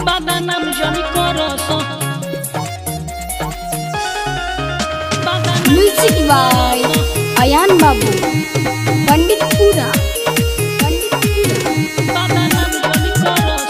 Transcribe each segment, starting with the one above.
বাদানাম জনি করস music by Ayan बाबू पंडितपुरा पंडितपुरा বাদানাম জনি করস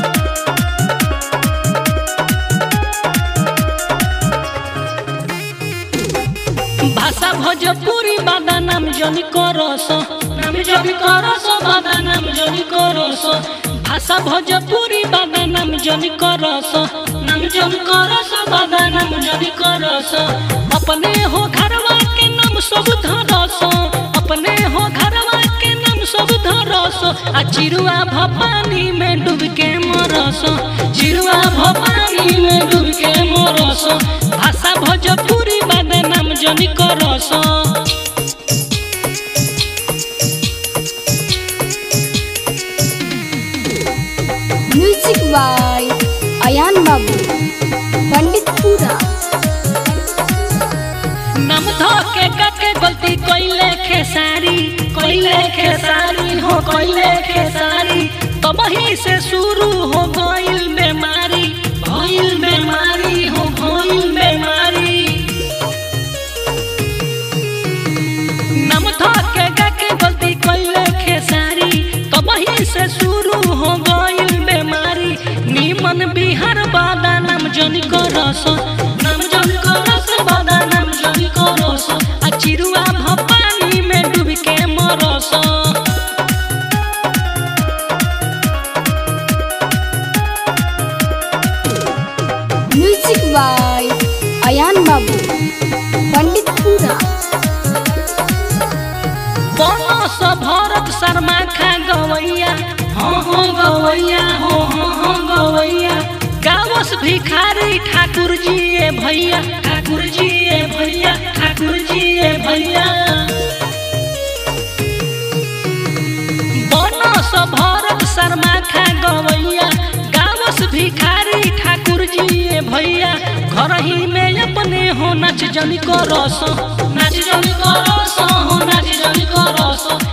ভাষা ভোজপুরি বাদানাম জনি করস নাম জনি করস বাদানাম জনি করস ভাষা ভোজপুরি বাদানাম জনি করস নাম জনি করস বাদানাম জনি করস अपने हो घरवा के नाम सब धरस अपने हो घरवा के नाम सब धरस आ चिरुआ भपानी में डूब के मरस चिरुआ भपानी में डूब के मरस भाषा भोजपुरी बदनाम जनी करस म्यूजिक बाय अयान बाबू पंडितपुरा नम धो के कके गलती कोइले खेसारी कोइले खेसारी हो कोइले खेसारी तब ही से शुरू हो गइल बीमारी भइल बीमारी हो भइल बीमारी नम धो के कके गलती कोइले खेसारी तब ही से शुरू हो गइल बीमारी निमन बिहार बादा नाम जनी करस नाम जनी करस बादा नाम जनी करस आ चिरुआ भपानी में डूब के मरस म्यूजिक बाय अयान बाबू पंडितपुरा बनस भरत शर्मा खा गवैया हाँ हाँ गवैया हो हाँ हाँ गवैया गावस भिखारी ठाकुर जी ए भैया ठाकुर जी ए भैया ठाकुर जी ए भैया बनस भरत शर्मा खा गवैया गावस भिखारी ठाकुर जी ए भैया घर ही में अपने हो नाच जनी करस नाच जनी करस हो नाच जनी करस